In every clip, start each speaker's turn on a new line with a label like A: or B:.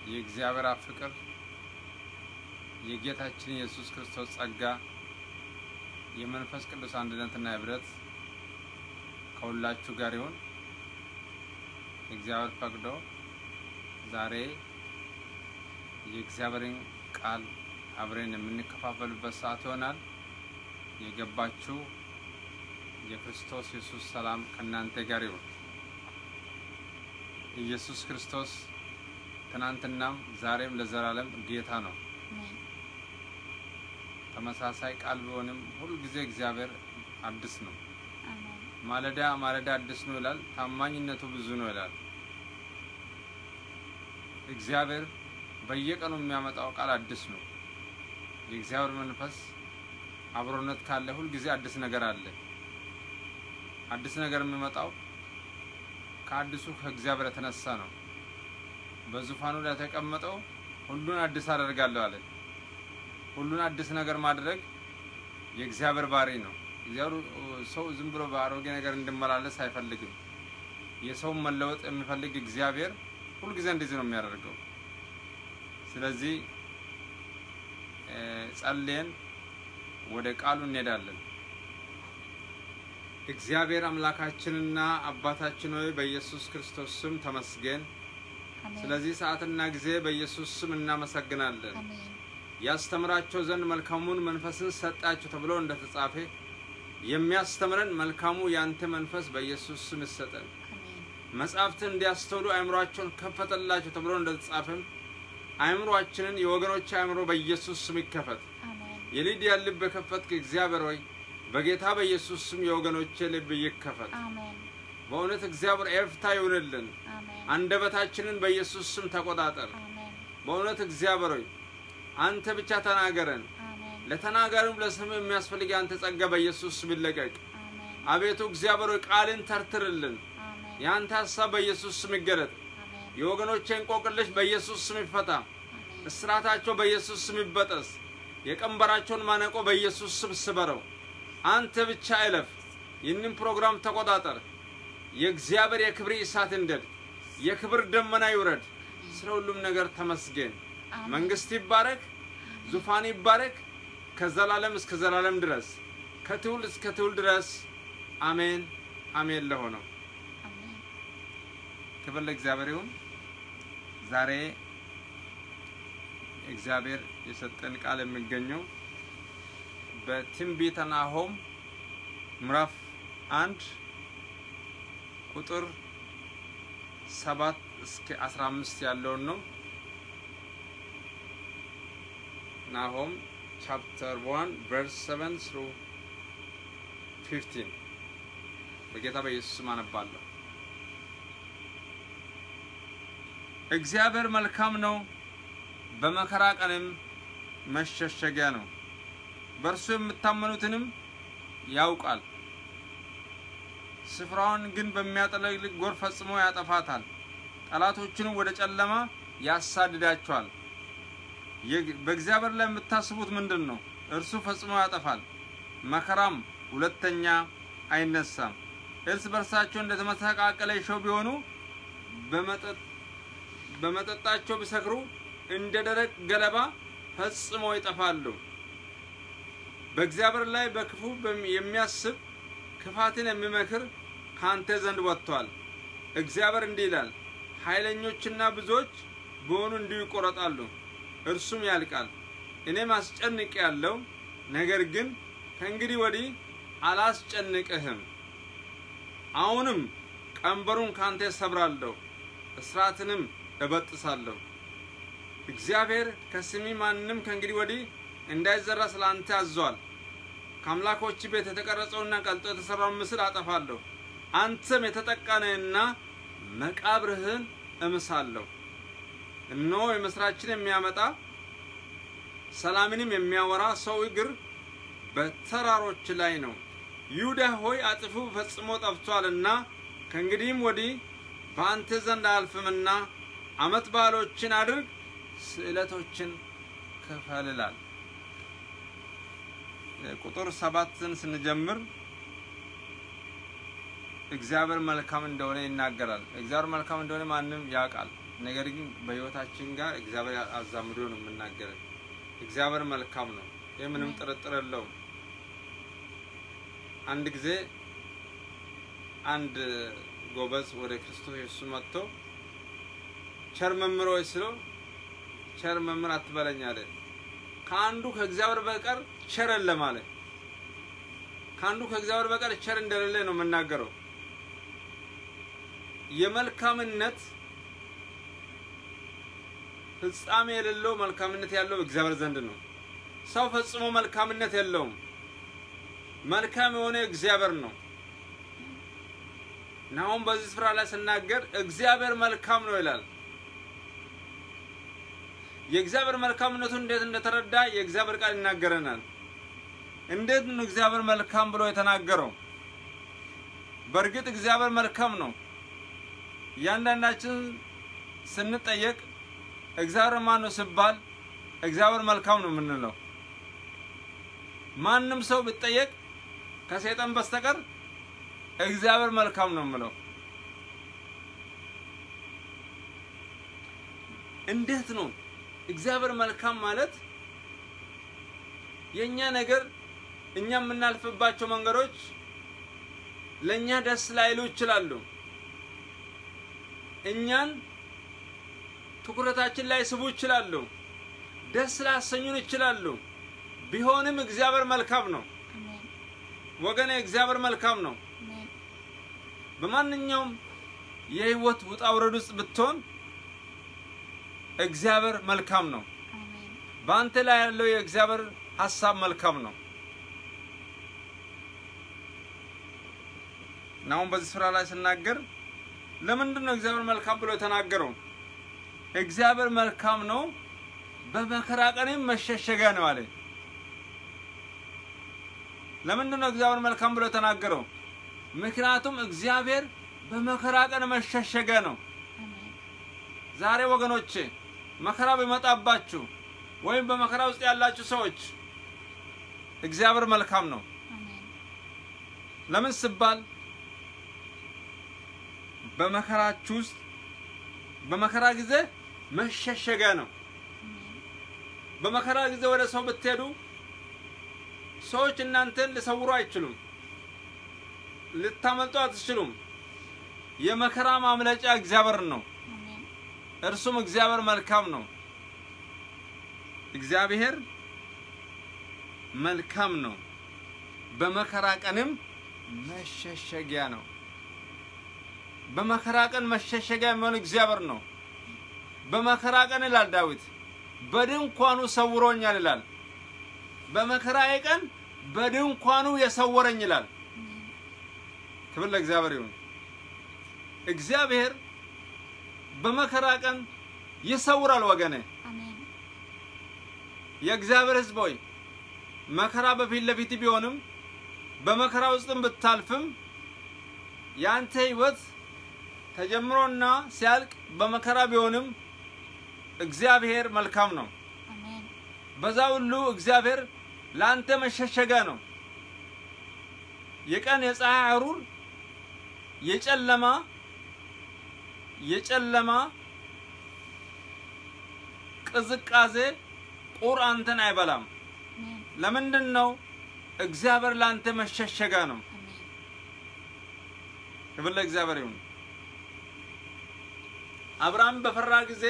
A: የእግዚአብሔር አብ ፍቅር የጌታችን ኢየሱስ ክርስቶስ ጸጋ የመንፈስ ቅዱስ አንድነትና ህብረት ከሁላችሁ ጋር ይሁን። እግዚአብሔር ፈቅዶ ዛሬ የእግዚአብሔርን ቃል አብረን የምንከፋፈልበት ሰዓት ይሆናል። የገባችሁ የክርስቶስ ኢየሱስ ሰላም ከእናንተ ጋር ይሁን። ኢየሱስ ክርስቶስ ትናንትናም ዛሬም ለዘላለም ጌታ ነው። ተመሳሳይ ቃል ቢሆንም ሁልጊዜ እግዚአብሔር አዲስ ነው። ማለዳ ማለዳ አዲስ ነው ይላል። ታማኝነቱ ብዙ ነው ይላል። እግዚአብሔር በየቀኑ የሚያመጣው ቃል አዲስ ነው። የእግዚአብሔር መንፈስ አብሮነት ካለ ሁልጊዜ አዲስ ነገር አለ። አዲስ ነገር የሚመጣው ከአዲሱ ከእግዚአብሔር የተነሳ ነው። በዙፋኑ ላይ የተቀመጠው ሁሉን አዲስ አደርጋለሁ አለ። ሁሉን አዲስ ነገር ማድረግ የእግዚአብሔር ባህሪ ነው። እግዚአብሔር ሰው ዝም ብሎ በአሮጌ ነገር እንዲመላለስ አይፈልግም። የሰውን መለወጥ የሚፈልግ እግዚአብሔር ሁልጊዜ እንደዚህ ነው የሚያደርገው። ስለዚህ ጸልየን ወደ ቃሉ እንሄዳለን። እግዚአብሔር አምላካችንና አባታችን ሆይ በኢየሱስ ክርስቶስ ስም ተመስገን። ስለዚህ ሰዓትና ጊዜ በኢየሱስ ስም እናመሰግናለን። ያስተምራቸው ዘንድ መልካሙን መንፈስን ሰጣቸው ተብሎ እንደተጻፈ የሚያስተምረን መልካሙ ያንተ መንፈስ በኢየሱስ ስም ይሰጠን። መጻሕፍትን እንዲያስተውሉ አእምሯቸውን ከፈተላቸው ተብሎ እንደተጻፈም አእምሯችንን የወገኖች አእምሮ በኢየሱስ ስም ይከፈት። የሊዲያ ልብ የከፈትክ እግዚአብሔር ሆይ በጌታ በኢየሱስ ስም የወገኖቼ ልብ ይከፈት። በእውነት እግዚአብሔር ኤፍታ ይሁንልን። አንደበታችንን በኢየሱስ ስም ተቆጣጠር። በእውነት እግዚአብሔር ሆይ አንተ ብቻ ተናገረን። ለተናጋሪም ለስም የሚያስፈልግ አንተ ጸጋ በኢየሱስ ስም ይለቀቅ። አቤቱ እግዚአብሔር ሆይ ቃልን ተርትርልን። የአንተ ሀሳብ በኢየሱስ ስም ይገለጥ። የወገኖቼ እንቆቅልሽ በኢየሱስ ስም ይፈታ። እስራታቸው በኢየሱስ ስም ይበጠስ። የቀንበራቸውን ማነቆ በኢየሱስ ስም ስበረው። አንተ ብቻ አይለፍ። ይህንን ፕሮግራም ተቆጣጠር። የእግዚአብሔር የክብር እሳት እንደድ፣ የክብር ደመና ይውረድ። ስለ ሁሉም ነገር ተመስገን። መንግስት ይባረክ፣ ዙፋን ይባረክ፣ ከዘላለም እስከ ዘላለም ድረስ ከትውልድ እስከ ትውልድ ድረስ አሜን አሜን። ለሆነው ክብር ለእግዚአብሔር ይሁን። ዛሬ እግዚአብሔር የሰጠን ቃል የሚገኘው በትንቢተ ናሆም ምዕራፍ አንድ ቁጥር ሰባት እስከ አስራ አምስት ያለውን ነው። ናሆም ቻፕተር ዋን ቨርስ ሰቨን ስሩ ፊፍቲን በጌታ በኢየሱስ ስም አነባለሁ። እግዚአብሔር መልካም ነው፣ በመከራ ቀንም መሸሸጊያ ነው። በእርሱ የምታመኑትንም ያውቃል። ስፍራውን ግን በሚያጠለቅልቅ ጎርፍ ፈጽሞ ያጠፋታል። ጠላቶቹንም ወደ ጨለማ ያሳድዳቸዋል። በእግዚአብሔር ላይ የምታስቡት ምንድን ነው? እርሱ ፈጽሞ ያጠፋል፣ መከራም ሁለተኛ አይነሳም። እርስ በርሳቸው እንደተመሰቃቀለ እሾህ ቢሆኑ በመጠጣቸው ቢሰክሩ እንደ ደረቅ ገለባ ፈጽሞ ይጠፋሉ። በእግዚአብሔር ላይ በክፉ የሚያስብ ክፋትን የሚመክር ካንተ ዘንድ ወጥቷል። እግዚአብሔር እንዲህ ይላል፣ ኃይለኞችና ብዙዎች በሆኑ እንዲሁ ይቆረጣሉ፣ እርሱም ያልቃል። እኔም አስጨንቅ ያለው ነገር ግን ከእንግዲህ ወዲህ አላስጨንቅህም። አሁንም ቀንበሩን ካንተ ሰብራለሁ፣ እስራትንም እበጥሳለሁ። እግዚአብሔር ከስሚ ማንም ከእንግዲህ ወዲህ እንዳይዘራ ስለ አንተ አዟል። ከአምላኮች ቤት የተቀረጸውና ቀልጦ የተሰራውን ምስል አጠፋለሁ። አንተም የተጠቃነህና መቃብርህን እምሳለሁ። እነሆ የምስራችን የሚያመጣ ሰላምንም የሚያወራ ሰው እግር በተራሮች ላይ ነው። ይሁዳ ሆይ አጥፉ ፈጽሞ ጠፍቷልና ከእንግዲህም ወዲህ በአንተ ዘንድ አያልፍምና ዓመት በዓሎችን አድርግ፣ ስዕለቶችን ክፈል ይላል። ቁጥር ሰባትን ስንጀምር እግዚአብሔር መልካም እንደሆነ ይናገራል። እግዚአብሔር መልካም እንደሆነ ማንም ያውቃል። ነገር ግን በህይወታችን ጋር እግዚአብሔር አዛምዶ ነው የምናገረን። እግዚአብሔር መልካም ነው። ይህ ምንም ጥርጥር የለውም። አንድ ጊዜ አንድ ጎበዝ ወደ ክርስቶስ ኢየሱስ መጥቶ ቸር መምህር ሆይ ስለው ቸር መምህር አትበለኝ አለ። ከአንዱ ከእግዚአብሔር በቀር ቸር የለም አለ። ከአንዱ ከእግዚአብሔር በቀር ቸር እንደሌለ ነው የምናገረው። የመልካምነት ፍጻሜ የሌለው መልካምነት ያለው እግዚአብሔር ዘንድ ነው። ሰው ፈጽሞ መልካምነት የለውም። መልካም የሆነ እግዚአብሔር ነው። እና አሁን በዚህ ስፍራ ላይ ስናገር እግዚአብሔር መልካም ነው ይላል። የእግዚአብሔር መልካምነቱን እንዴት እንደተረዳ የእግዚአብሔር ቃል ይናገረናል። እንዴት ነው እግዚአብሔር መልካም ብሎ የተናገረው? በእርግጥ እግዚአብሔር መልካም ነው። እያንዳንዳችን ስንጠየቅ እግዚአብሔር ማን ነው ሲባል እግዚአብሔር መልካም ነው የምንለው። ማንም ሰው ቢጠየቅ ከሰይጣን በስተቀር እግዚአብሔር መልካም ነው የምለው። እንዴት ነው እግዚአብሔር መልካም ማለት? የኛ ነገር እኛ የምናልፍባቸው መንገዶች ለእኛ ደስ ላይሉ ይችላሉ። እኛን ትኩረታችን ላይ ስቡ ይችላሉ። ደስ ላሰኙን ይችላሉ። ቢሆንም እግዚአብሔር መልካም ነው
B: አሜን
A: ወገኔ፣ እግዚአብሔር መልካም ነው።
B: አሜን
A: በማንኛውም የህይወት ውጣ ውረድ ውስጥ ብትሆን እግዚአብሔር መልካም ነው።
B: አሜን
A: በአንተ ላይ ያለው የእግዚአብሔር ሀሳብ መልካም ነው እና አሁን በዚህ ስፍራ ላይ ስናገር ለምንድን ነው እግዚአብሔር መልካም ብሎ የተናገረው? እግዚአብሔር መልካም ነው፣ በመከራ ቀንም መሸሸጊያ ነው አለ። ለምንድን ነው እግዚአብሔር መልካም ብሎ የተናገረው? ምክንያቱም እግዚአብሔር በመከራ ቀን መሸሸጊያ ነው።
B: አሜን
A: ዛሬ ወገኖቼ መከራ ቢመጣባችሁ ወይም በመከራ ውስጥ ያላችሁ ሰዎች እግዚአብሔር መልካም ነው።
B: አሜን
A: ለምን ሲባል በመከራችሁ ውስጥ በመከራ ጊዜ መሸሸጊያ ነው።
B: አሜን
A: በመከራ ጊዜ ወደ ሰው ብትሄዱ ሰዎች እናንተን ሊሰውሩ አይችሉም፣ ልታመልጡ አትችሉም። የመከራ ማምለጫ እግዚአብሔር ነው።
B: አሜን
A: እርሱም እግዚአብሔር መልካም ነው። እግዚአብሔር መልካም ነው። በመከራ ቀንም መሸሸጊያ ነው። በመከራ ቀን መሸሸጊያ የሚሆን እግዚአብሔር ነው። በመከራ ቀን ይላል ዳዊት በድንኳኑ ሰውሮኛል ይላል። በመከራዬ ቀን በድንኳኑ የሰወረኝ ይላል።
B: አሜን
A: ክብር ለእግዚአብሔር ይሁን። እግዚአብሔር በመከራ ቀን ይሰውራል ወገኔ።
B: አሜን
A: የእግዚአብሔር ሕዝብ ሆይ መከራ በፊት ለፊት ቢሆንም በመከራ ውስጥም ብታልፍም የአንተ ሕይወት ተጀምሮና ሲያልቅ በመከራ ቢሆንም እግዚአብሔር መልካም ነው።
B: አሜን
A: በዛ ሁሉ እግዚአብሔር ለአንተ መሸሸጊያ ነው። የቀን የፀሐይ ሐሩር የጨለማ የጨለማ ቅዝቃዜ ቁር አንተን አይበላም።
B: አሜን
A: ለምንድን ነው? እግዚአብሔር ለአንተ መሸሸጊያ ነው።
B: አሜን
A: ክብር ለእግዚአብሔር ይሁን። አብርሃም በፈራ ጊዜ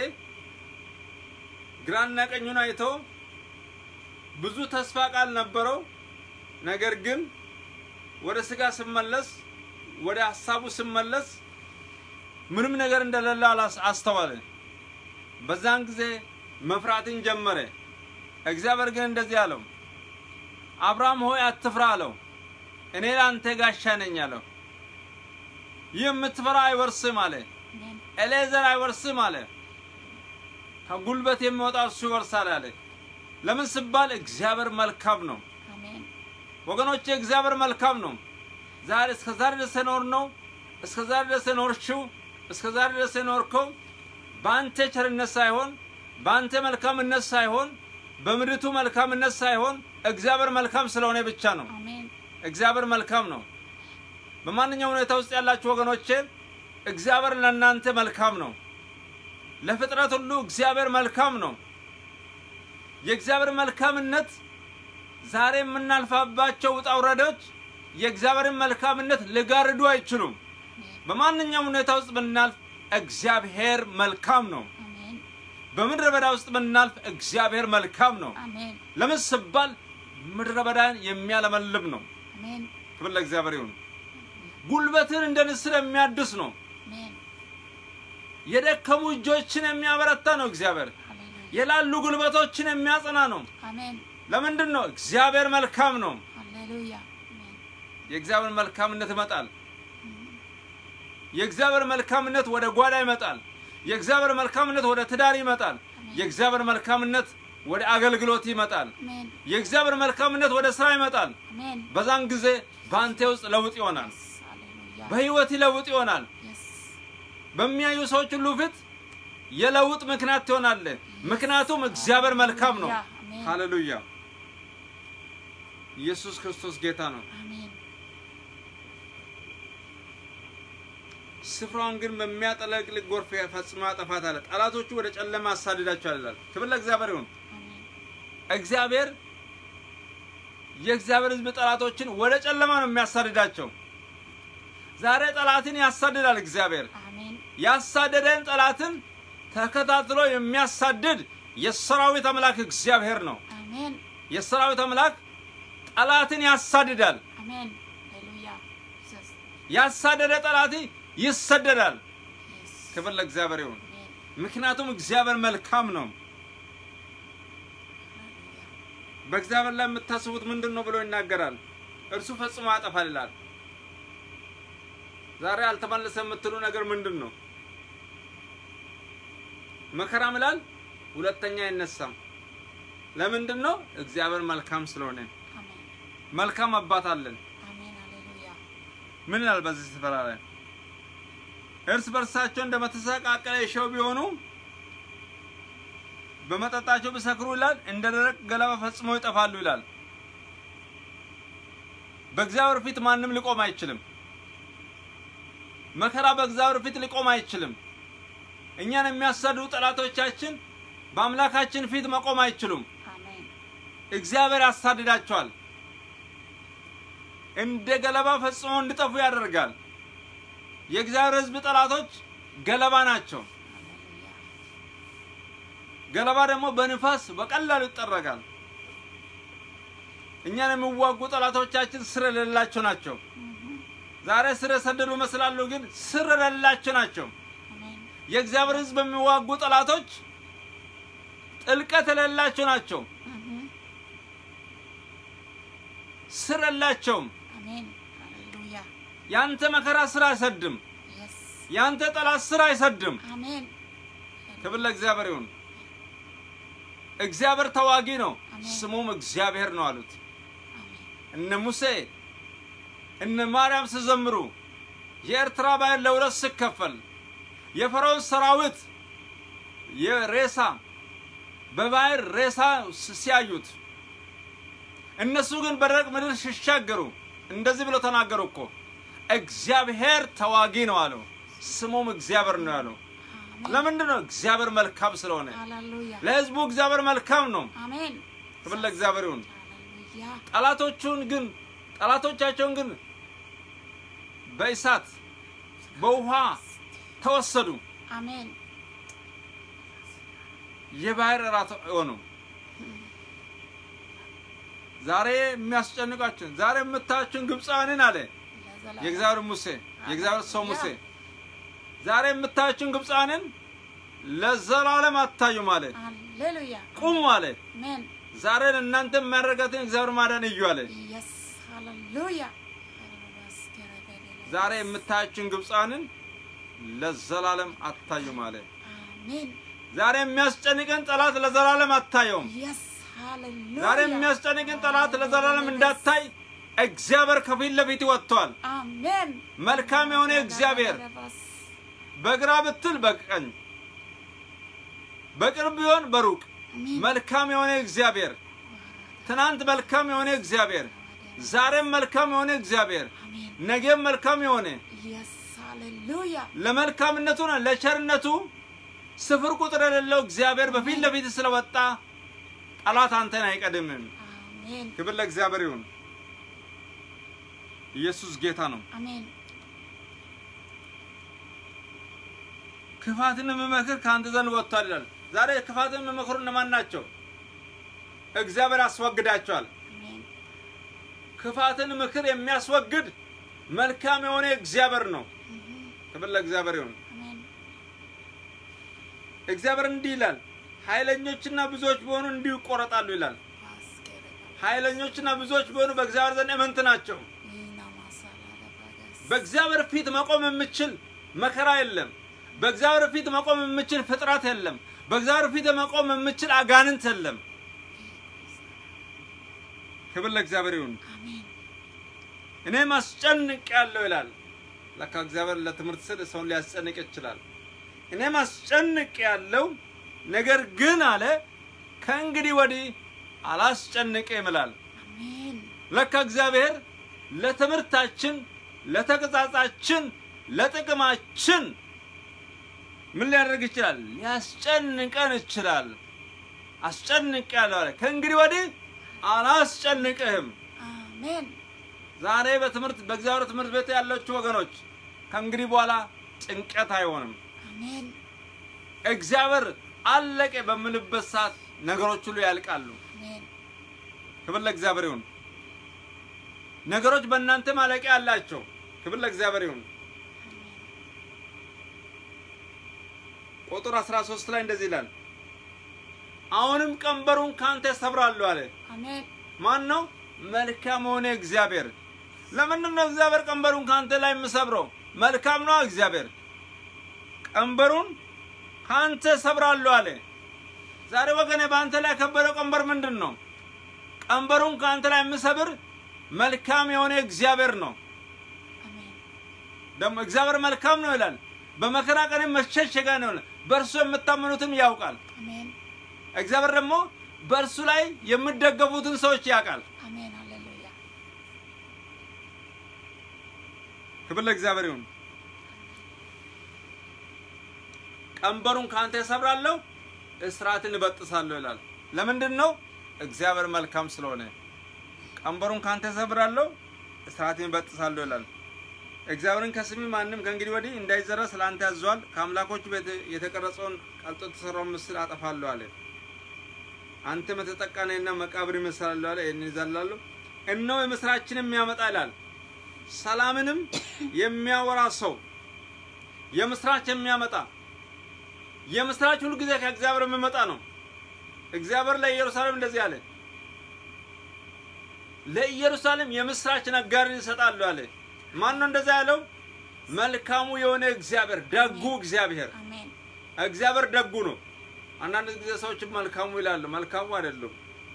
A: ግራና ቀኙን አይቶ ብዙ ተስፋ ቃል ነበረው። ነገር ግን ወደ ስጋ ስመለስ ወደ ሀሳቡ ስመለስ ምንም ነገር እንደሌለ አላስ- አስተዋለ። በዛን ጊዜ መፍራትን ጀመረ። እግዚአብሔር ግን እንደዚህ አለው፣ አብርሃም ሆይ አትፍራ አለው። እኔ ለአንተ ጋሻ ነኝ አለው። ይህ የምትፈራ አይወርስም አለ።
B: አሜን
A: ኤሌዘር አይወርስም አለ። ከጉልበት የሚወጣ እሱ ይወርሳል አለ። ለምን ሲባል እግዚአብሔር መልካም ነው።
B: አሜን
A: ወገኖቼ እግዚአብሔር መልካም ነው። ዛሬ እስከ ዛሬ ድረስ የኖር ነው እስከ ዛሬ ድረስ የኖርሽው እስከ ዛሬ ድረስ የኖርከው በአንተ ቸርነት ሳይሆን በአንተ መልካምነት ሳይሆን በምድሪቱ መልካምነት ሳይሆን እግዚአብሔር መልካም ስለሆነ ብቻ ነው።
B: አሜን
A: እግዚአብሔር መልካም ነው። በማንኛውም ሁኔታ ውስጥ ያላችሁ ወገኖቼ እግዚአብሔር ለእናንተ መልካም ነው። ለፍጥረት ሁሉ እግዚአብሔር መልካም ነው። የእግዚአብሔር መልካምነት ዛሬ የምናልፋባቸው ውጣ ውረዶች የእግዚአብሔርን መልካምነት ሊጋርዱ አይችሉም። በማንኛውም ሁኔታ ውስጥ ብናልፍ እግዚአብሔር መልካም ነው።
B: አሜን
A: በምድረ በዳ ውስጥ ብናልፍ እግዚአብሔር መልካም ነው።
B: አሜን
A: ለምን ስባል ምድረ በዳን የሚያለመልም ነው።
B: አሜን
A: ክብር ለእግዚአብሔር ይሁን። ጉልበትን እንደ ንስር የሚያድስ ነው።
B: አሜን
A: የደከሙ እጆችን የሚያበረታ ነው። እግዚአብሔር
B: ሃሌሉያ
A: የላሉ ጉልበቶችን የሚያጸና ነው።
B: አሜን
A: ለምንድን ነው? እግዚአብሔር መልካም ነው።
B: ሃሌሉያ አሜን
A: የእግዚአብሔር መልካምነት ይመጣል። የእግዚአብሔር መልካምነት ወደ ጓዳ ይመጣል። የእግዚአብሔር መልካምነት ወደ ትዳር ይመጣል። የእግዚአብሔር መልካምነት ወደ አገልግሎት ይመጣል።
B: አሜን
A: የእግዚአብሔር መልካምነት ወደ ስራ ይመጣል።
B: አሜን
A: በዛን ጊዜ በአንተ ውስጥ ለውጥ ይሆናል።
B: Yes, ሃሌሉያ
A: በህይወት ለውጥ ይሆናል።
B: Yes,
A: በሚያዩ ሰዎች ሁሉ ፊት የለውጥ ምክንያት ትሆናለህ። ምክንያቱም እግዚአብሔር መልካም ነው።
B: አሜን
A: ሃሌሉያ! ኢየሱስ ክርስቶስ ጌታ ነው።
B: አሜን
A: ስፍራውን ግን በሚያጠለቅልቅ ጎርፍ ፈጽሞ ያጠፋታል። ጠላቶቹ ወደ ጨለማ አሳድዳቸዋል ይላል። ክብር ለእግዚአብሔር ይሁን።
B: አሜን
A: እግዚአብሔር የእግዚአብሔር ሕዝብ ጠላቶችን ወደ ጨለማ ነው የሚያሳድዳቸው። ዛሬ ጠላትን ያሳድዳል እግዚአብሔር።
B: አሜን
A: ያሳደደን ጠላትን ተከታትሎ የሚያሳድድ የሰራዊት አምላክ እግዚአብሔር ነው።
B: አሜን
A: የሰራዊት አምላክ ጠላትን ያሳድዳል።
B: አሜን ሃሌሉያ Jesus
A: ያሳደደ ጠላት ይሰደዳል።
B: Yes
A: ክብር ለእግዚአብሔር ይሁን።
B: አሜን
A: ምክንያቱም እግዚአብሔር መልካም ነው።
B: ሃሌሉያ
A: በእግዚአብሔር ላይ የምታስቡት ምንድን ነው ብሎ ይናገራል። እርሱ ፈጽሞ ያጠፋል ይላል። ዛሬ አልተመለሰ የምትሉ ነገር ምንድን ነው? መከራም ይላል ሁለተኛ አይነሳም። ለምንድን ነው? እግዚአብሔር መልካም ስለሆነ።
B: አሜን
A: መልካም አባት አለን።
B: አሜን ሃሌሉያ
A: ምን ይላል በዚህ ስፍራ ላይ? እርስ በርሳቸው እንደመተሰቃቀለ የሸው ቢሆኑ በመጠጣቸው ቢሰክሩ ይላል እንደ ደረቅ ገለባ ፈጽሞ ይጠፋሉ ይላል። በእግዚአብሔር ፊት ማንም ሊቆም አይችልም። መከራ በእግዚአብሔር ፊት ሊቆም አይችልም። እኛን የሚያሳድዱ ጠላቶቻችን በአምላካችን ፊት መቆም አይችሉም።
B: አሜን
A: እግዚአብሔር ያሳድዳቸዋል። እንደ ገለባ ፈጽሞ እንዲጠፉ ያደርጋል። የእግዚአብሔር ሕዝብ ጠላቶች ገለባ ናቸው።
B: ሃሌሉያ
A: ገለባ ደግሞ በንፋስ በቀላሉ ይጠረጋል። እኛን የሚዋጉ ጠላቶቻችን ስር የሌላቸው ናቸው። ዛሬ ስር የሰደዱ ይመስላሉ፣ ግን ስር የሌላቸው ናቸው።
B: አሜን
A: የእግዚአብሔር ሕዝብ የሚዋጉ ጠላቶች ጥልቀት የሌላቸው ናቸው። ስር የላቸውም።
B: አሜን ሃሌሉያ
A: ያንተ መከራ ስር አይሰድም።
B: Yes
A: ያንተ ጠላት ስር አይሰድም።
B: አሜን
A: ክብር ለእግዚአብሔር ይሁን። እግዚአብሔር ተዋጊ ነው፣
B: አሜን።
A: ስሙም እግዚአብሔር ነው አሉት።
B: አሜን
A: እነ ሙሴ እነ ማርያም ሲዘምሩ የኤርትራ ባህር ለሁለት ሲከፈል የፈርዖን ሰራዊት የሬሳ በባህር ሬሳ ሲያዩት እነሱ ግን በደረቅ ምድር ሲሻገሩ እንደዚህ ብሎ ተናገሩ እኮ እግዚአብሔር ተዋጊ ነው አለው። ስሙም እግዚአብሔር ነው ያለው።
B: አሜን
A: ለምንድን ነው? እግዚአብሔር መልካም ስለሆነ።
B: ሃሌሉያ
A: ለሕዝቡ እግዚአብሔር መልካም ነው።
B: አሜን
A: ክብር ለእግዚአብሔር ይሁን።
B: ሃሌሉያ
A: ጠላቶቹን ግን ጠላቶቻቸውን ግን በእሳት በውሃ ተወሰዱ።
B: አሜን
A: የባህር እራት ሆኑ። ዛሬ የሚያስጨንቃችሁን ዛሬ የምታያችሁን ግብፃውያንን አለ
B: ለዘላለም
A: የእግዚአብሔር ሙሴ የእግዚአብሔር ሰው ሙሴ ዛሬ የምታያችሁን ግብፃውያንን ለዘላለም አታዩም አለ።
B: ሃሌሉያ
A: ቁሙ አለ።
B: አሜን
A: ዛሬ እናንተ የሚያደርጋትን እግዚአብሔር ማዳን እዩ አለ።
B: Yes ሃሌሉያ
A: ዛሬ የምታያችሁን ግብፃውያንን ለዘላለም አታዩም አለ።
B: አሜን
A: ዛሬ የሚያስጨንቀን ጠላት ለዘላለም አታየውም።
B: Yes ሃሌሉያ
A: ዛሬ የሚያስጨንቅን ጠላት ለዘላለም እንዳታይ እግዚአብሔር ከፊት ለፊት ወጥቷል።
B: አሜን
A: መልካም የሆነ እግዚአብሔር በግራ ብትል በቀኝ በቅርብ ቢሆን በሩቅ
B: አሜን
A: መልካም የሆነ እግዚአብሔር ትናንት መልካም የሆነ እግዚአብሔር ዛሬም መልካም የሆነ እግዚአብሔር
B: አሜን
A: ነገም መልካም የሆነ
B: Yes ሃሌሉያ
A: ለመልካምነቱ ነው ለቸርነቱ ስፍር ቁጥር የሌለው እግዚአብሔር በፊት ለፊት ስለወጣ ጠላት አንተን አይቀድምም።
B: አሜን
A: ክብር ለእግዚአብሔር ይሁን። ኢየሱስ ጌታ ነው።
B: አሜን
A: ክፋትን የምመክር ከአንተ ዘንድ ወጥቷል ይላል። ዛሬ ክፋትን የሚመክሩ እነማን ናቸው? እግዚአብሔር አስወግዳቸዋል።
B: አሜን
A: ክፋትን ምክር የሚያስወግድ መልካም የሆነ እግዚአብሔር ነው። ክብር ለእግዚአብሔር ይሁን።
B: አሜን
A: እግዚአብሔር እንዲህ ይላል፣ ኃይለኞችና ብዙዎች ቢሆኑ እንዲሁ ይቆረጣሉ ይላል። ኃይለኞችና ብዙዎች ቢሆኑ በእግዚአብሔር ዘንድ እምንት ናቸው። በእግዚአብሔር ፊት መቆም የምችል መከራ የለም። በእግዚአብሔር ፊት መቆም የምችል ፍጥረት የለም። በእግዚአብሔር ፊት መቆም የምችል አጋንንት የለም። ክብር ለእግዚአብሔር ይሁን።
B: አሜን
A: እኔም አስጨንቅ ያለው ይላል። ለካ እግዚአብሔር ለትምህርት ስል ሰውን ሊያስጨንቅ ይችላል። እኔም አስጨንቅ ያለው ነገር ግን አለ ከእንግዲህ ወዲህ አላስጨንቅም ይላል።
B: አሜን
A: ለካ እግዚአብሔር ለትምህርታችን፣ ለተግሣጻችን፣ ለጥቅማችን ምን ሊያደርግ ይችላል? ሊያስጨንቀን ይችላል። አስጨንቅ ያለው አለ ከእንግዲህ ወዲህ አላስጨንቅህም።
B: አሜን
A: ዛሬ በትምህርት በእግዚአብሔር ትምህርት ቤት ያላችሁ ወገኖች ከእንግዲህ በኋላ ጭንቀት አይሆንም።
B: አሜን
A: እግዚአብሔር አለቀ በምልበት ሰዓት ነገሮች ሁሉ ያልቃሉ።
B: አሜን
A: ክብር ለእግዚአብሔር ይሁን። ነገሮች በእናንተ ማለቂያ አላቸው። ክብር ለእግዚአብሔር ይሁን። ቁጥር 13 ላይ እንደዚህ ይላል፣ አሁንም ቀንበሩን ካንተ ሰብራለሁ አለ።
B: አሜን
A: ማን ነው? መልካም የሆነ እግዚአብሔር። ለምንድን ነው እግዚአብሔር ቀንበሩን ካንተ ላይ የምሰብረው? መልካም ነው እግዚአብሔር። ቀንበሩን ካንተ ሰብራለሁ አለ። ዛሬ ወገኔ በአንተ ላይ የከበደው ቀንበር ምንድን ነው? ቀንበሩን ከአንተ ላይ የምሰብር መልካም የሆነ እግዚአብሔር ነው።
B: አሜን
A: ደግሞ እግዚአብሔር መልካም ነው ይላል። በመከራ ቀንም መሸሸጊያ ነው ይላል። በእርሱ የምታመኑትም ያውቃል።
B: አሜን
A: እግዚአብሔር ደግሞ በእርሱ ላይ የምደገፉትን ሰዎች ያውቃል።
B: አሜን ሃሌሉያ
A: ክብር ለእግዚአብሔር ይሁን። ቀንበሩን ከአንተ እሰብራለሁ፣ እስራትን እበጥሳለሁ ይላል። ለምንድን ነው? እግዚአብሔር መልካም ስለሆነ። ቀንበሩን ከአንተ እሰብራለሁ፣ እስራትን እበጥሳለሁ ይላል። እግዚአብሔርን ከስሚ ማንም ከእንግዲህ ወዲህ እንዳይዘራ ስለ አንተ ያዘዋል። ከአምላኮቹ ቤት የተቀረጸውን ቀልጦ የተሰራውን ምስል አጠፋለሁ አለ። አንተም የተጠቃ ነህና መቃብር ይመስላሉ አለ። ይህን ይዘላሉ። እነሆ የምስራችን የሚያመጣ ይላል ሰላምንም የሚያወራ ሰው የምስራች የሚያመጣ የምስራች ሁሉ ጊዜ ከእግዚአብሔር የሚመጣ ነው። እግዚአብሔር ለኢየሩሳሌም እንደዚህ አለ፣ ለኢየሩሳሌም የምስራች ነጋሪን ይሰጣሉ አለ። ማን ነው እንደዛ ያለው? መልካሙ የሆነ እግዚአብሔር፣ ደጉ እግዚአብሔር።
B: አሜን
A: እግዚአብሔር ደጉ ነው። አንዳንድ ጊዜ ሰዎች መልካሙ ይላሉ፣ መልካሙ አይደሉም።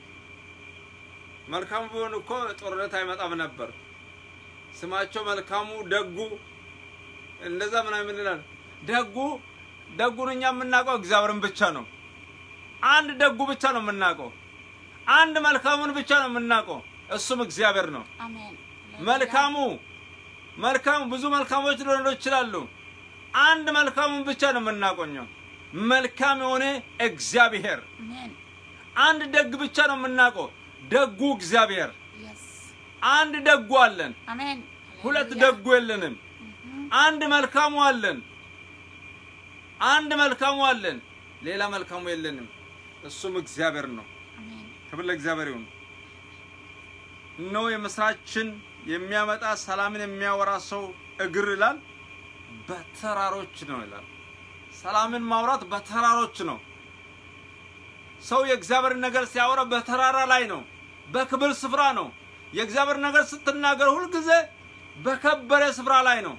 A: መልካሙ ቢሆን እኮ ጦርነት አይመጣም ነበር። ስማቸው መልካሙ ደጉ እንደዛ ምናምን ይላል። ደጉ ደጉን እኛ የምናውቀው እግዚአብሔርን ብቻ ነው። አንድ ደጉ ብቻ ነው የምናውቀው። አንድ መልካሙን ብቻ ነው የምናውቀው፣ እሱም እግዚአብሔር ነው።
B: አሜን
A: መልካሙ መልካሙ ብዙ መልካሞች ሊሆኑ ይችላሉ። አንድ መልካሙን ብቻ ነው የምናቆኘው፣ መልካም የሆነ እግዚአብሔር።
B: አሜን
A: አንድ ደግ ብቻ ነው የምናውቀው፣ ደጉ እግዚአብሔር።
B: የስ
A: አንድ ደጉ አለን፣
B: አሜን
A: ሁለት
B: ሃሌሉያ።
A: ደጉ የለንም። አንድ መልካሙ አለን፣ አንድ መልካሙ አለን፣ ሌላ መልካሙ የለንም። እሱም እግዚአብሔር ነው።
B: አሜን
A: ክብር ለእግዚአብሔር ይሁን። እነሆ የምስራችን የሚያመጣ ሰላምን የሚያወራ ሰው እግር ይላል በተራሮች ነው ይላል። ሰላምን ማውራት በተራሮች ነው። ሰው የእግዚአብሔር ነገር ሲያወራ በተራራ ላይ ነው፣ በክብር ስፍራ ነው። የእግዚአብሔር ነገር ስትናገር ሁልጊዜ በከበረ ስፍራ ላይ ነው።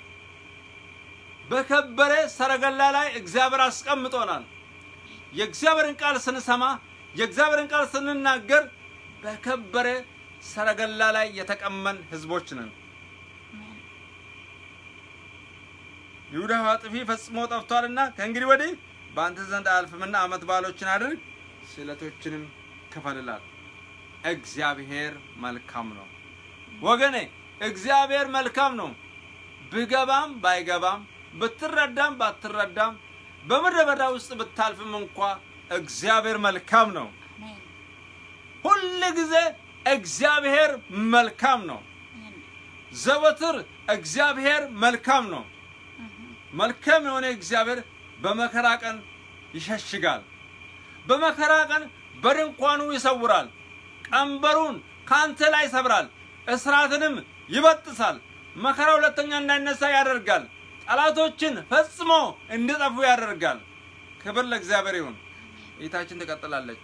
A: በከበረ ሰረገላ ላይ እግዚአብሔር አስቀምጦናል። የእግዚአብሔርን ቃል ስንሰማ የእግዚአብሔርን ቃል ስንናገር በከበረ ሰረገላ ላይ የተቀመን ህዝቦች ነን።
B: አሜን
A: ይሁዳ አጥፊ ፈጽሞ ጠፍቷልና ከእንግዲህ ወዲህ በአንተ ዘንድ አያልፍምና ዓመት በዓሎችን አድርግ፣ ስዕለቶችንም ክፈልላል። እግዚአብሔር መልካም ነው ወገኔ፣ እግዚአብሔር መልካም ነው። ብገባም ባይገባም ብትረዳም ባትረዳም በምድረ በዳ ውስጥ ብታልፍም እንኳ እግዚአብሔር መልካም ነው።
B: አሜን
A: ሁል ጊዜ እግዚአብሔር መልካም ነው።
B: አሜን
A: ዘወትር እግዚአብሔር መልካም ነው። መልካም የሆነ እግዚአብሔር በመከራ ቀን ይሸሽጋል። በመከራ ቀን በድንኳኑ ይሰውራል። ቀንበሩን ከአንተ ላይ ይሰብራል፣ እስራትንም ይበጥሳል። መከራ ሁለተኛ እንዳይነሳ ያደርጋል። ጠላቶችን ፈጽሞ እንዲጠፉ ያደርጋል። ክብር ለእግዚአብሔር ይሁን። እይታችን ትቀጥላለች።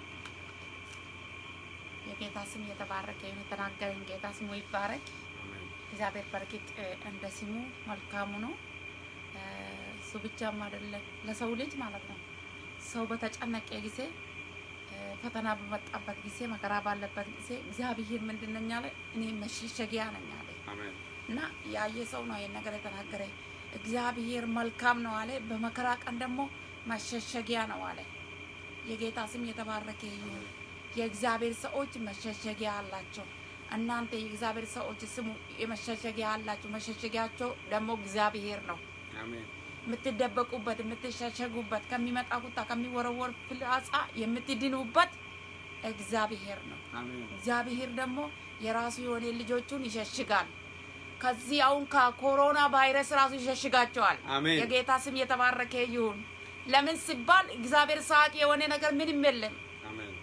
B: የጌታ ስም የተባረከ ይሁን። የተናገረኝ ጌታ ስሙ ይባረክ። እግዚአብሔር በእርግጥ እ፣ እንደ ስሙ መልካሙ ነው። እ፣ እሱ ብቻም አይደለም ለሰው ልጅ ማለት ነው። ሰው በተጨነቀ ጊዜ እ፣ ፈተና በመጣበት ጊዜ መከራ ባለበት ጊዜ እግዚአብሔር ምንድን ነኝ አለ? እኔ መሸሸጊያ ነኝ አለ
A: አሜን።
B: እና ያየ ሰው ነው ይህን ነገር የተናገረ። እግዚአብሔር መልካም ነው አለ። በመከራ ቀን ደግሞ መሸሸጊያ ነው አለ። የጌታ ስም የተባረከ ይሁን። የእግዚአብሔር ሰዎች መሸሸጊያ አላቸው። እናንተ የእግዚአብሔር ሰዎች ስሙ፣ የመሸሸጊያ አላቸው። መሸሸጊያቸው ደግሞ እግዚአብሔር ነው።
A: አሜን።
B: የምትደበቁበት፣ የምትሸሸጉበት፣ ከሚመጣ ቁጣ፣ ከሚወረወር ፍላጻ የምትድኑበት እግዚአብሔር ነው።
A: አሜን።
B: እግዚአብሔር ደግሞ የራሱ የሆነ ልጆቹን ይሸሽጋል። ከዚህ አሁን ከኮሮና ቫይረስ ራሱ ይሸሽጋቸዋል።
A: አሜን።
B: የጌታ ስም የተባረከ ይሁን። ለምን ሲባል እግዚአብሔር ሰዓት የሆነ ነገር ምንም የለም።
A: አሜን።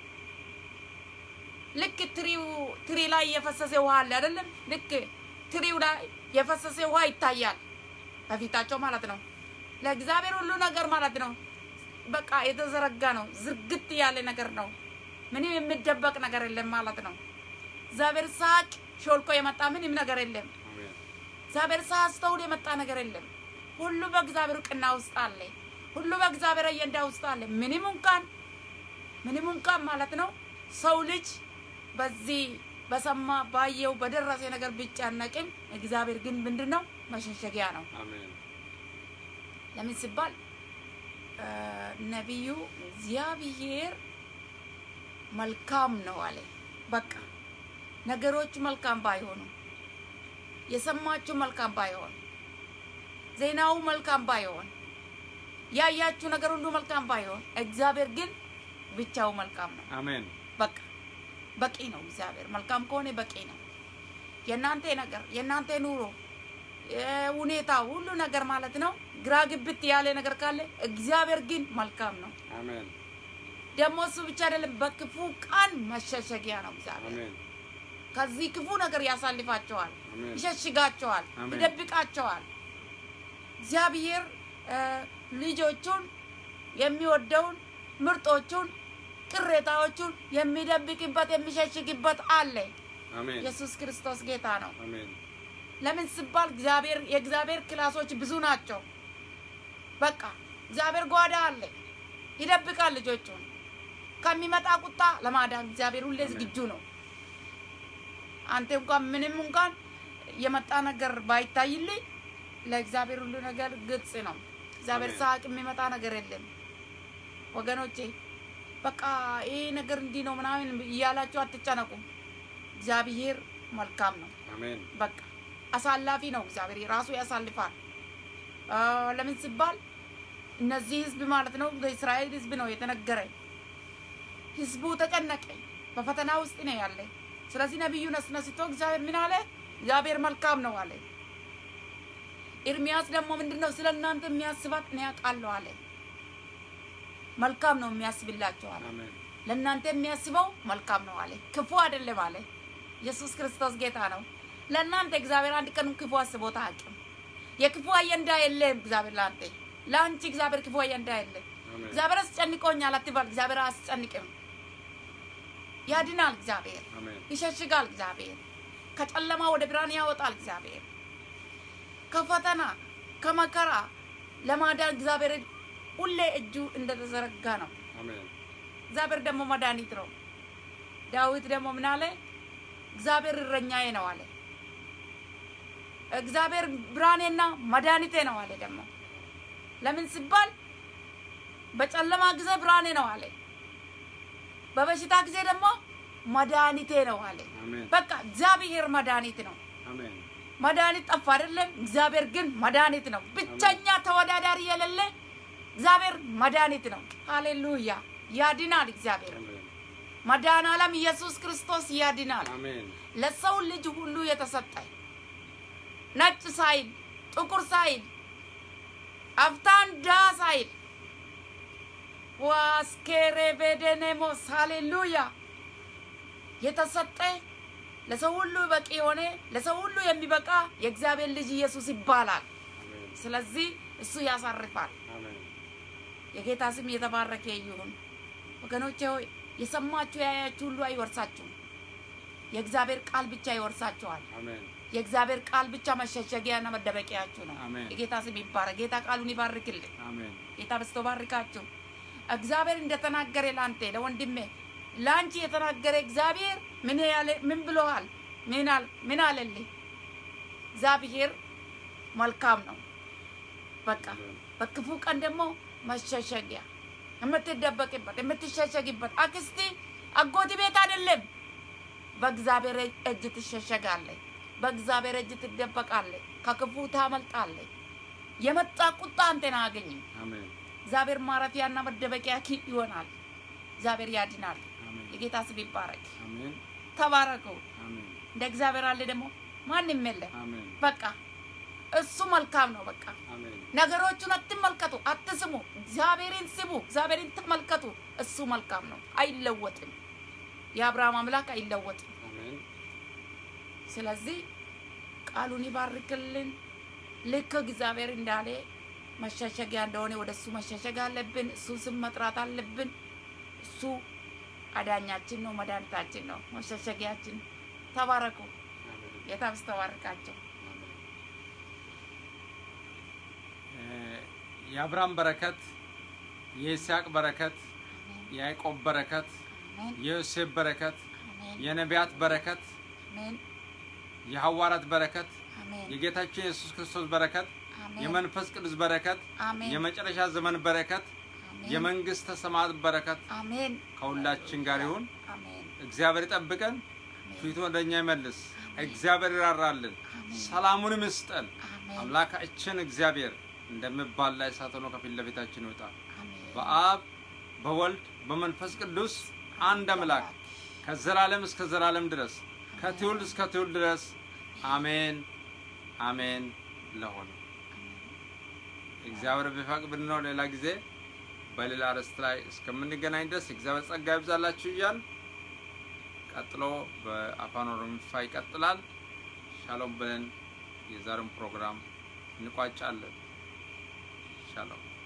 B: ልክ ትሪው ትሪ ላይ የፈሰሰ ውሃ አለ አይደለም? ልክ ትሪው ላይ የፈሰሰ ውሃ ይታያል በፊታቸው ማለት ነው። ለእግዚአብሔር ሁሉ ነገር ማለት ነው በቃ የተዘረጋ ነው፣ ዝርግት ያለ ነገር ነው። ምንም የሚደበቅ ነገር የለም ማለት ነው። እግዚአብሔር ሳቅ ሾልኮ የመጣ ምንም ነገር የለም።
A: አሜን።
B: እግዚአብሔር ሳያስተውል የመጣ ነገር የለም። ሁሉ በእግዚአብሔር ቅና ውስጥ አለ። ሁሉ በእግዚአብሔር አየንዳ ውስጥ አለ። ምንም እንኳን ምንም እንኳን ማለት ነው ሰው ልጅ በዚህ በሰማ ባየው በደረሰ ነገር ቢጨነቅም እግዚአብሔር ግን ምንድን ነው መሸሸጊያ ነው።
A: አሜን።
B: ለምን ሲባል እ፣ ነቢዩ እግዚአብሔር መልካም ነው አለ። በቃ ነገሮች መልካም ባይሆኑ የሰማችሁ መልካም ባይሆን ዜናው መልካም ባይሆን ያያችሁ ነገር ሁሉ መልካም ባይሆን እግዚአብሔር ግን ብቻው መልካም ነው።
A: አሜን።
B: በቃ በቂ ነው። እግዚአብሔር መልካም ከሆነ በቂ ነው። የእናንተ ነገር የእናንተ ኑሮ የ- ሁኔታ ሁሉ ነገር ማለት ነው ግራ ግብት ያለ ነገር ካለ እግዚአብሔር ግን መልካም ነው።
A: አሜን።
B: ደግሞ እሱ ብቻ አይደለም፣ በክፉ ቀን መሸሸጊያ ነው እግዚአብሔር።
A: አሜን።
B: ከዚህ ክፉ ነገር ያሳልፋቸዋል፣
A: አሜን።
B: ይሸሽጋቸዋል፣
A: አሜን።
B: ይደብቃቸዋል። እግዚአብሔር እ፣ ልጆቹን የሚወደውን ምርጦቹን ቅሬታዎቹን የሚደብቅበት የሚሸሽግበት አለ።
A: አሜን።
B: ኢየሱስ ክርስቶስ ጌታ ነው።
A: አሜን።
B: ለምን ሲባል እግዚአብሔር የእግዚአብሔር ክላሶች ብዙ ናቸው። በቃ እግዚአብሔር ጓዳ አለ፣ ይደብቃል ልጆቹን ከሚመጣ ቁጣ ለማዳን እግዚአብሔር ሁሌ
A: አሜን።
B: ዝግጁ ነው። አንተ እንኳን ምንም እንኳን የመጣ ነገር ባይታይልኝ ለእግዚአብሔር ሁሉ ነገር ግልጽ ነው። እግዚአብሔር
A: አሜን።
B: ሳቅ የሚመጣ ነገር የለም ወገኖቼ። በቃ ይሄ ነገር እንዲህ ነው ምናምን እያላችሁ አትጨነቁ። እግዚአብሔር መልካም ነው።
A: አሜን።
B: በቃ አሳላፊ ነው። እግዚአብሔር ራሱ ያሳልፋል። አ፣ ለምን ሲባል እነዚህ ህዝብ ማለት ነው በእስራኤል ህዝብ ነው የተነገረ። ህዝቡ ተጨነቀ፣ በፈተና ውስጥ ነው ያለ። ስለዚህ ነቢዩ ነስነስቶ እግዚአብሔር ምን አለ? እግዚአብሔር መልካም ነው አለ። ኤርሚያስ ደግሞ ምንድን ነው ስለ እናንተ የሚያስባት እኔ አውቃለሁ አለ። መልካም ነው የሚያስብላቸው አለ።
A: አሜን።
B: ለእናንተ የሚያስበው መልካም ነው አለ። ክፉ አይደለም አለ። ኢየሱስ ክርስቶስ ጌታ ነው። ለእናንተ እግዚአብሔር አንድ ቀን ክፉ አስቦት አያውቅም። የክፉ አየንዳ የለም እግዚአብሔር ለአንተ ለአንቺ እግዚአብሔር ክፉ አየንዳ የለም።
A: አሜን።
B: እግዚአብሔር አስጨንቆኛል አትባል። እግዚአብሔር አያስጨንቅም። ያድናል እግዚአብሔር፣
A: አሜን።
B: ይሸሽጋል እግዚአብሔር፣ ከጨለማ ወደ ብርሃን ያወጣል እግዚአብሔር። ከፈተና ከመከራ ለማዳን እግዚአብሔር ሁሌ እጁ እንደተዘረጋ ነው።
A: አሜን።
B: እግዚአብሔር ደግሞ መድኃኒት ነው። ዳዊት ደግሞ ምን አለ? እግዚአብሔር እረኛዬ ነው አለ። እግዚአብሔር ብርሃኔና መድኃኒቴ ነው አለ። ደግሞ ለምን ሲባል በጨለማ ጊዜ ብርሃኔ ነው አለ። በበሽታ ጊዜ ደግሞ መድኃኒቴ ነው አለ።
A: አሜን።
B: በቃ እግዚአብሔር መድኃኒት ነው።
A: አሜን።
B: መድኃኒት ጠፋ አይደለም። እግዚአብሔር ግን መድኃኒት ነው። ብቸኛ ተወዳዳሪ የሌለ እግዚአብሔር መድኃኒት ነው። ሃሌሉያ ያድናል። እግዚአብሔር
A: አሜን
B: መድኃኔ ዓለም ኢየሱስ ክርስቶስ ያድናል።
A: አሜን
B: ለሰው ልጅ ሁሉ የተሰጠ ነጭ ሳይል ጥቁር ሳይል አፍታን ዳ ሳይል ዋስኬሬ ቤደኔሞስ ሃሌሉያ የተሰጠ ለሰው ሁሉ በቂ የሆነ ለሰው ሁሉ የሚበቃ የእግዚአብሔር ልጅ ኢየሱስ ይባላል።
A: አሜን
B: ስለዚህ እሱ ያሳርፋል።
A: አሜን
B: የጌታ ስም የተባረከ ይሁን። ወገኖቼ ሆይ የሰማችሁ ያያችሁ ሁሉ አይወርሳችሁም። የእግዚአብሔር ቃል ብቻ ይወርሳችኋል።
A: አሜን
B: የእግዚአብሔር ቃል ብቻ መሸሸጊያና መደበቂያችሁ ነው።
A: አሜን።
B: የጌታ ስም ይባረክ። ጌታ ቃሉን ይባርክልን።
A: አሜን
B: ጌታ በስቶ ባርካችሁ። እግዚአብሔር እንደተናገረ ላንተ ለወንድሜ ላንቺ የተናገረ እግዚአብሔር ምን ያለ ምን ብሎሃል? ምን አል ምን አለልህ? እግዚአብሔር መልካም ነው። በቃ በክፉ ቀን ደግሞ መሸሸጊያ የምትደበቅበት የምትሸሸጊበት አክስቲ አጎት ቤት አይደለም። በእግዚአብሔር እጅ ትሸሸጋለህ። በእግዚአብሔር እጅ ትደበቃለህ። ከክፉ ታመልጣለህ። የመጣ ቁጣ አንተን አያገኝም።
A: አሜን
B: እግዚአብሔር ማረፊያና መደበቂያ ኪ ይሆናል። እግዚአብሔር ያድናል።
A: አሜን
B: የጌታ ስም ይባረክ።
A: አሜን
B: ተባረኩ።
A: አሜን
B: እንደ እግዚአብሔር አለ ደግሞ ማንም የለም።
A: አሜን
B: በቃ እሱ መልካም ነው። በቃ
A: አሜን
B: ነገሮቹን አትመልከቱ፣ አትስሙ። እግዚአብሔርን ስሙ፣ እግዚአብሔርን ተመልከቱ። እሱ መልካም ነው፣ አይለወጥም። የአብርሃም አምላክ አይለወጥም።
A: አሜን
B: ስለዚህ ቃሉን ይባርክልን። ልክ እግዚአብሔር እንዳለ መሸሸጊያ እንደሆነ ወደ እሱ መሸሸግ አለብን። እሱ ስም መጥራት አለብን። እሱ አዳኛችን ነው፣ መድኃኒታችን ነው፣ መሸሸጊያችን። ተባረኩ።
A: አሜን
B: ጌታ ተባርካቸው።
A: የአብርሃም በረከት የይስሐቅ በረከት
B: አሜን፣
A: የያዕቆብ በረከት
B: አሜን፣
A: የዮሴፍ በረከት
B: አሜን፣
A: የነቢያት በረከት
B: አሜን፣
A: የሐዋርያት በረከት
B: አሜን፣
A: የጌታችን የኢየሱስ ክርስቶስ በረከት
B: አሜን፣
A: የመንፈስ ቅዱስ በረከት
B: አሜን፣
A: የመጨረሻ ዘመን በረከት
B: አሜን፣
A: የመንግስተ ሰማያት በረከት
B: አሜን፣
A: ከሁላችን ጋር ይሁን።
B: አሜን፣
A: እግዚአብሔር ይጠብቀን፣
B: አሜን፣
A: ፊቱ ወደ እኛ ይመልስ። እግዚአብሔር ይራራልን፣
B: አሜን፣
A: ሰላሙንም ይስጠን።
B: አሜን፣
A: አምላካችን እግዚአብሔር እንደሚባላ እሳት ሆኖ ከፊት ለፊታችን ይውጣ።
B: አሜን።
A: በአብ በወልድ በመንፈስ ቅዱስ አንድ አምላክ ከዘላለም እስከ ዘላለም ድረስ ከትውልድ እስከ ትውልድ ድረስ አሜን አሜን ለሆነ እግዚአብሔር ቢፈቅድ ብንኖር ሌላ ጊዜ በሌላ ርዕስ ላይ እስከምንገናኝ ድረስ እግዚአብሔር ጸጋ ይብዛላችሁ እያል ቀጥሎ በአፋን ኦሮሚፋ ይቀጥላል። ሻሎም ብለን የዛሬውን ፕሮግራም እንቋጫለን። ሻሎም